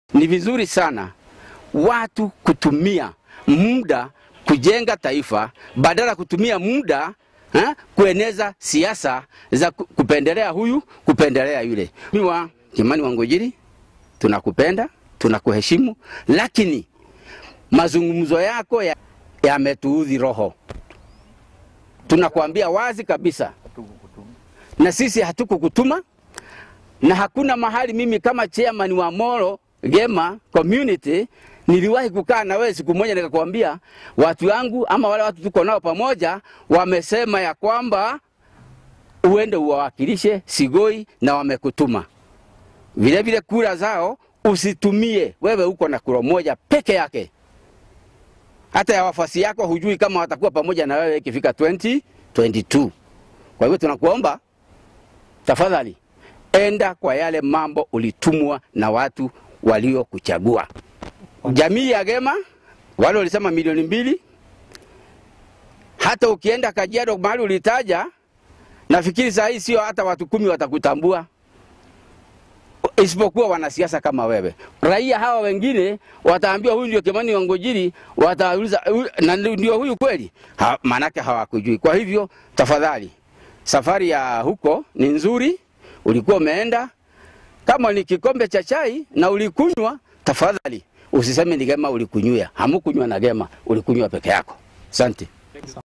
Ni vizuri sana watu kutumia muda kujenga taifa badala kutumia muda ha, kueneza siasa za ku- kupendelea huyu kupendelea yule. Miwa Kimani Wangujiri, tunakupenda tunakuheshimu, lakini mazungumzo yako ya- yametuudhi roho. Tunakuambia wazi kabisa, na sisi hatukukutuma na hakuna mahali mimi kama chairman wa Molo Gema community niliwahi kukaa na wewe siku moja nikakwambia watu wangu ama wale watu tuko nao pamoja wamesema ya kwamba uende uwawakilishe Sigoi na wamekutuma vile vile. Kura zao usitumie wewe, uko na kura moja peke yake, hata ya wafuasi yako hujui kama watakuwa pamoja na wewe ikifika 2022. Kwa hivyo tunakuomba tafadhali enda kwa yale mambo ulitumwa na watu waliokuchagua. Jamii ya Gema wale walisema milioni mbili. Hata ukienda Kajiado mahali ulitaja, nafikiri saa hii sio hata watu kumi watakutambua, isipokuwa wanasiasa kama wewe. Raia hawa wengine wataambiwa huyu ndio Kimani Wangujiri, watauliza "Huyu- na ndio huyu kweli? Ha, maanake hawakujui. Kwa hivyo tafadhali, safari ya huko ni nzuri, ulikuwa umeenda kama ni kikombe cha chai na ulikunywa, tafadhali usiseme ni Gema ulikunywa. Hamukunywa na Gema, ulikunywa peke yako. Asante.